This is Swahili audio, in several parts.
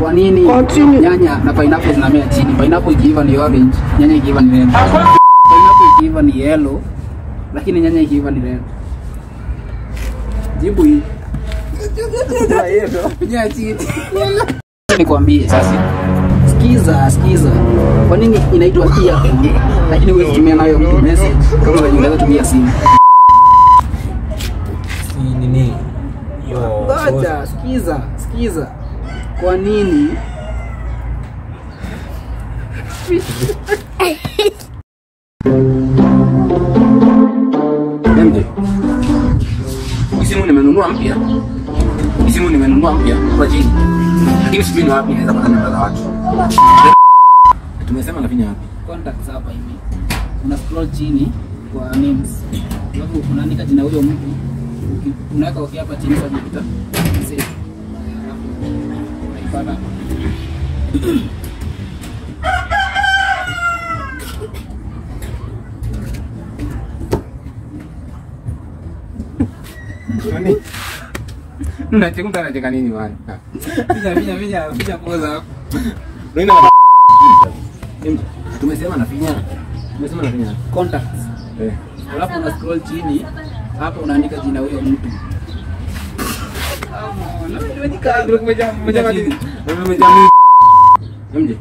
Kwa nini Continue. nyanya na pineapple zinamea chini? Pineapple ikiiva ni orange, nyanya ikiiva ni red. Pineapple ikiiva ni yellow, lakini nyanya ikiiva ni red. Jibu hii. Nyanya chini. Nikwambie sasa. Sikiza, sikiza. Kwa nini inaitwa earphone lakini huwezi tumia nayo mtu message kama venye unaweza tumia simu? Si nini? Yo. Ngoja, sikiza, sikiza. Kwa nini MJ. Hii simu nimenunua mpya. Hii simu nimenunua mpya kwa chini. Lakini sijui ni wapi naweza kupata namba za watu. Tumesema nafinya wapi? contacts hapa hivi? Una scroll chini kwa names. Alafu unaandika jina huyo mtu. Uki- Unaweka okay hapa chini kwa jita. Save. Alafu unaipata. Nani? Unacheka mtu anacheka nini bwana? Pinya pinya pinya pinya poza hapo. Unaenda MJ. Tumesema nafinya. Tumesema nafinya. Contacts. Eh. Alafu una scroll chini hapa unaandika jina huyo mtu. MJ.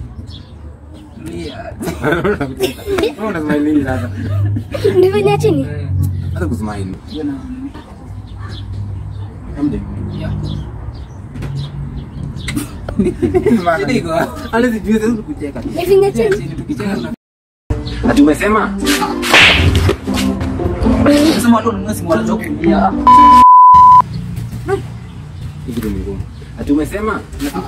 Lia. Wewe unasmile nini sasa? Nifanya chini. Hata kusmile. Hiyo na MJ. yeah. Shida iko wapi? Hata sijui sasa kucheka. Nifanya chini. Chini tukicheka tuna Ati umesema? Sema watu wanunua simu wanachoka kulia. Hii kitu ni ngumu. Ati umesema?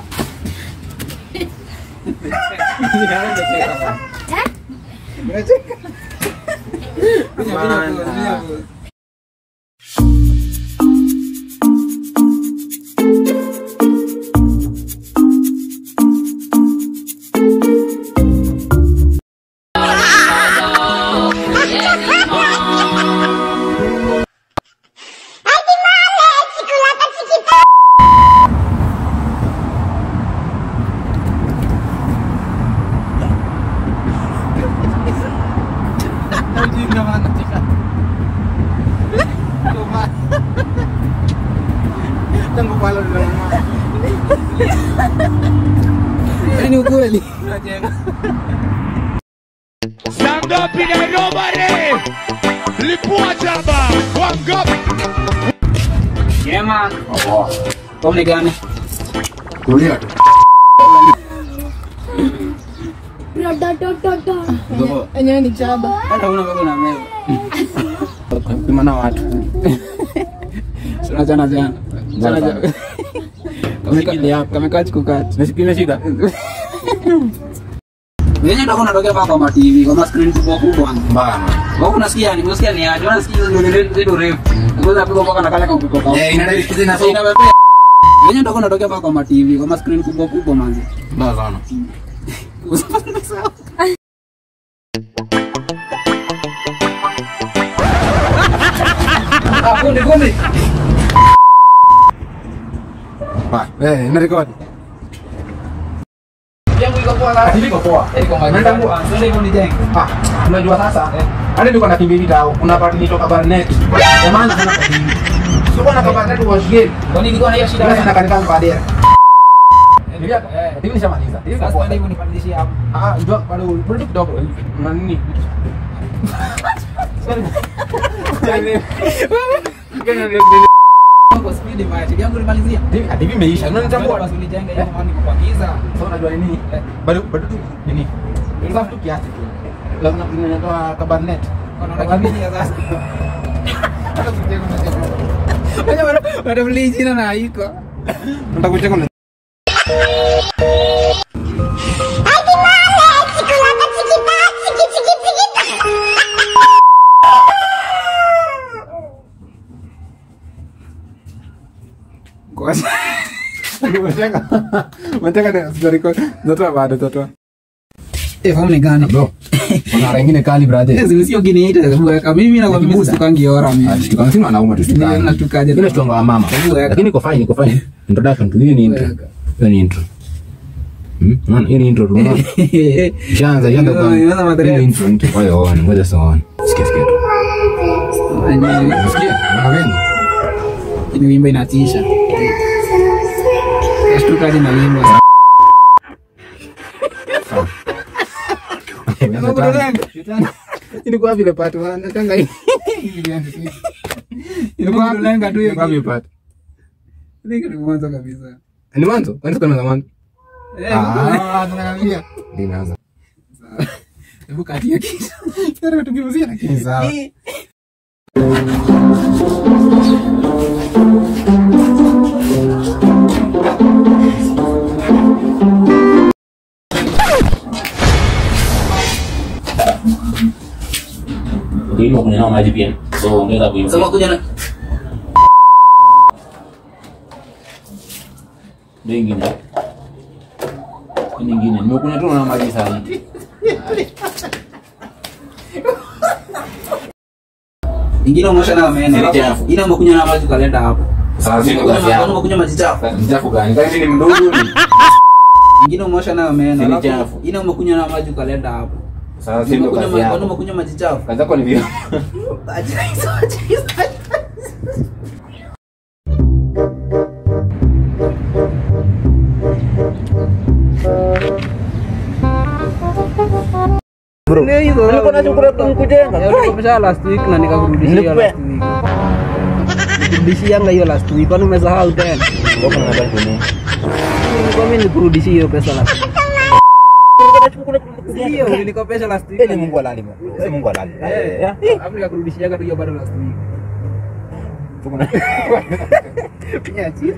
Tangu pala ndio. Yaani ukweli. Sangapi na robare lipua jaba wangapi Jema. Kwa ni gani? Kulia tu. Enyewe ni chaba. Hata una bado na meza. Kupima na watu. Sana jana jana. Jana jana. Kamekili hapa. Kamekaa chukukati. Nasipime shida. Wenyewe ndio unatokea hapa kwa TV, kwa screen kubwa kubwa. Mbana. Wewe unasikia ni unasikia ni aje? Unasikia hizo ndio ndio refu. Unaweza piga mpaka na kale kwa kutoka. Eh, inadai kitu na Ina wewe. Wenyewe ndio unatokea hapa kwa TV, kwa screen kubwa kubwa manzi. Mbaya sana. Ah, kunde kunde. Ba, eh, ina record. Yangu iko poa la. Iko poa. Iko maji. Nenda kwa- Ndio hivyo ni jengo. Ah, unajua sasa hadi niko na kimbili tao kuna part nitoka Barnet ya maana sana kwa hivi sio bwana kwa Barnet wa shigeni Kwa nini nilikuwa na hiyo shida? ndio sana kanisa baadaye Ndio, Eh. hivi nishamaliza. Hivi Sasa kwa ndio hivyo nipandishie hapo. Ah, ndio bado bado kidogo. Na nini? Kwa speed mbaya. Yangu nimalizia. Hivi hadi hivi imeisha. Unanitambua? Basi ulijenge hiyo maana niko kwa giza. Sasa unajua ni nini? Bado bado tu nini? Sasa tu kiasi tu. Lazima tunatoa ka Barnet. Wanakamia sasa. Wewe bado bado mliji jina na haiko. Nataka kucheka na Kwa Unataka unataka na sijari kwa natoa baada natoa. Eh, famu ni gani? Bro. Kuna wengine kali brother. Yes, sio kiniita kuweka mimi na kwa mimi situkangi ora mimi. Tukana sima anauma tu Ndio natukaje. Ile stonga wa mama. Hebu weka. Lakini iko fine, iko fine. Introduction tu hiyo ni intro. Weka. Hiyo ni intro. Hmm? Unaona? Hiyo ni intro tu. unaona? Ishaanza, ishaanza kwa- Imeanza madhara. Hiyo ni intro, intro. Ngoja uone, ngoja sasa uone. Sikia, sikia tu. Unasikia? Unaona venye? Ni wimbo inatisha. Nashtuka hadi na wimbo. Ilikuwa vile part one, nataka hii. Ilikuwa lenga tu hiyo. Ilikuwa vile part. Ndio ni mwanzo kabisa. Ni mwanzo? Kwani sikuwa nimeanza mwanzo? Eh, Ah, tunaambia. Ndio inaanza. hebu katia kitu. Sasa tugeuzie na kitu. Sawa. Hivyo kunywa maji pia. So ongeza kuimba. Sasa kuja na Ndio ingine. Hii nyingine. Nimekunywa tu na maji sana. ingine umeosha na meno. Ni alafu chafu. Ile umekunywa na maji kalenda hapo. Sasa sisi Umekunywa kazi ma- yangu. umekunywa maji chafu. Mchafu gani? Kama mimi ni mdogo ni. Ingine umeosha na meno. Ni alafu chafu. Ile umekunywa na maji kalenda hapo. Sasa sisi ndo Umekunywa kazi ma- kwani yangu. umekunywa maji chafu. Kazi yako ni vile. Acha hizo, acha hizo. Ndio hizo. Nilikuwa nachukua kujenga. Nilikopesha last week na nikakurudishia last week. Nikurudishia hiyo last week. Kwani umesahau tena? Nilikuwa mimi nikurudishie hiyo pesa last week. Sio, nilikopesha last week. Ni Mungu halali. Si Mungu halali. Eh, alafu nikakurudishiaga tu hiyo bado last week. Pia chini.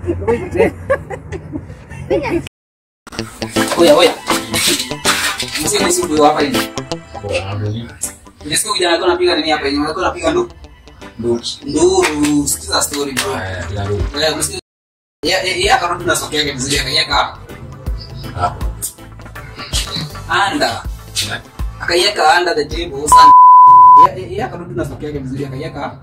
Oya, oya. Msio ni siku hapa hivi. Nisikia kijana alikuwa anapiga nini hapa hivi? Alikuwa anapiga ndu. Nduru. Sikiza story bro. Eh, msikia. Ya ya ya akarudi na sokea yake vizuri akaiweka hapo. Anda. Akaiweka under the table sana. Ya ya- ya akarudi na sokea yake vizuri akaiweka hapo.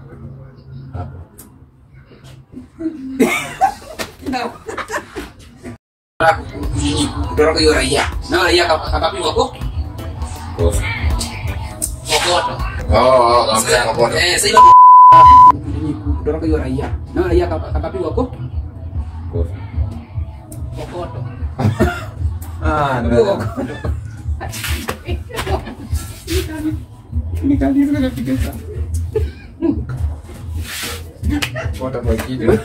kutoroka hiyo raia na raia aka- akapigwa ko kokoto Oh, oh, kama kokoto. eh sasa ile kutoroka hiyo raia na raia aka- akapigwa ko kokoto Ah, Kupigwa ndio. kokoto nikaliza napiga sana Kokoto kwa kitu.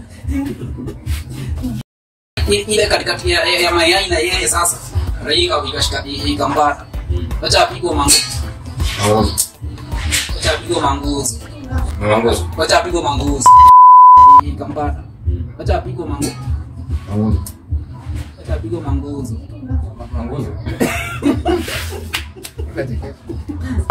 I- ile katikati ya, ya, ya mayai na yeye sasa raia ikashika ikambata acha apigwe manguzi Oh, acha apigwe manguzi mwangozo. acha apigwe manguzi ikambata acha apigwe manguzi Mwangozo. acha apigwe manguzi Mwangozo.